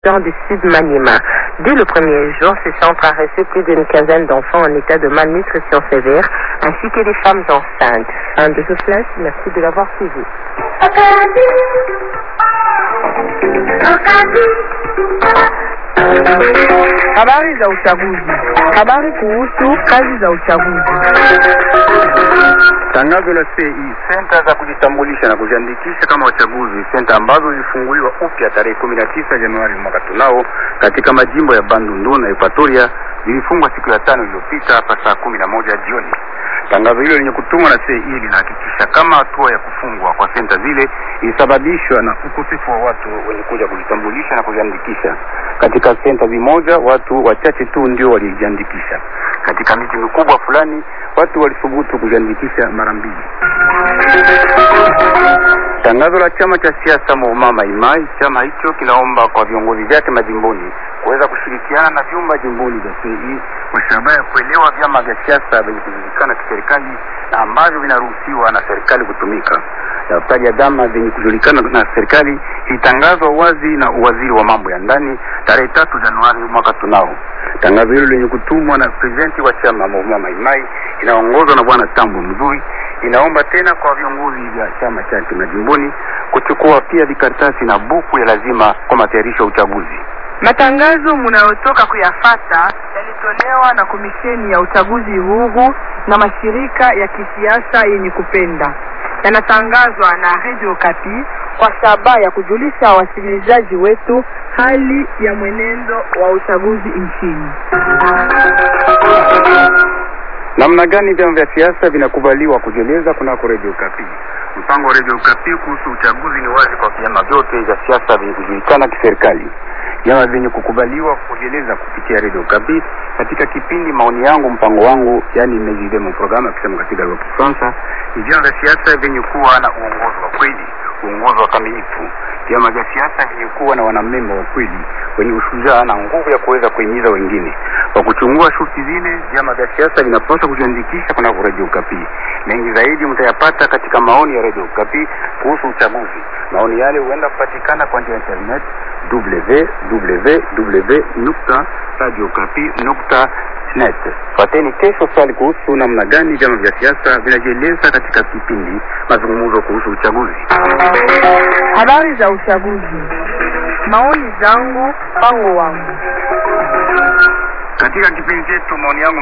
du Sud Maniema. Dès le premier jour, ce centre a reçu plus d'une quinzaine d'enfants en état de malnutrition sévère, ainsi que des femmes enceintes. Un de ce flash, merci de l'avoir suivi. Habari za uchaguzi. Habari kuhusu kazi za uchaguzi. Tangazo la CI, senta za kujitambulisha na kujiandikisha kama wachaguzi, senta ambazo zilifunguliwa upya tarehe 19 Januari mwaka tunao katika majimbo ya Bandundu na Equatoria zilifungwa siku ya tano iliyopita hapa saa kumi na moja jioni. Tangazo hilo lenye kutumwa na CI linahakikisha kama hatua ya kufungwa kwa senta zile ilisababishwa na ukosefu wa watu wenye kuja kujitambulisha na kujiandikisha. Katika senta zimoja watu wachache tu ndio walijiandikisha. Katika miji mikubwa fulani watu walithubutu kujiandikisha mara mbili. Tangazo la chama cha siasa Movement Maimai, chama hicho kinaomba kwa viongozi vyake majimboni kuweza kushirikiana na vyumba jimboni vya CEI kwa shabaha ya kuelewa vyama vya siasa vyenye kujulikana kiserikali na ambavyo vinaruhusiwa na serikali kutumika. Daftari ya vyama vyenye kujulikana na serikali ilitangazwa wazi na uwaziri wa mambo ya ndani tarehe tatu Januari mwaka tunao. Tangazo hilo lenye kutumwa na prezidenti wa chama Movement Maimai inaongozwa na bwana Tambo Mzuri inaomba tena kwa viongozi vya chama chake majimboni kuchukua pia vikaratasi na buku ya lazima kwa matayarisho ya uchaguzi. Matangazo mnayotoka kuyafata yalitolewa na komisheni ya uchaguzi huru na mashirika ya kisiasa yenye kupenda. Yanatangazwa na Radio Kapi kwa shabaha ya kujulisha wasikilizaji wetu hali ya mwenendo wa uchaguzi nchini. Namna gani vyama vya siasa vinakubaliwa kujieleza kunako Radio Kapi? Mpango wa Radio Kapi kuhusu uchaguzi ni wazi kwa vyama vyote vya siasa vyenye kujulikana kiserikali. Vyama vyenye kukubaliwa kujieleza kupitia Radio Kapi katika kipindi maoni yangu mpango wangu, yani mejidemo programu akisema katika lugha ya Kifaransa, ni vyama vya siasa vyenye kuwa na uongozi wa kweli, uongozi wa kamilifu, vyama vya siasa vyenye kuwa na wanamemba wa kweli wenye ushujaa na nguvu ya kuweza kuhimiza wengine. Kwa kuchungua shughuli zile, vyama vya siasa vinapaswa kujiandikisha kunako Radio Kapi. Mengi zaidi mtayapata katika maoni ya Radio Kapi kuhusu uchaguzi. Maoni yale huenda kupatikana kwa njia ya internet www.radiokapi.net. Fuateni kesho swali kuhusu namna gani vyama vya siasa vinajieleza katika kipindi mazungumzo kuhusu uchaguzi. Habari za uchaguzi. Maoni zangu, mpango wangu. Katika kipindi chetu maoni yangu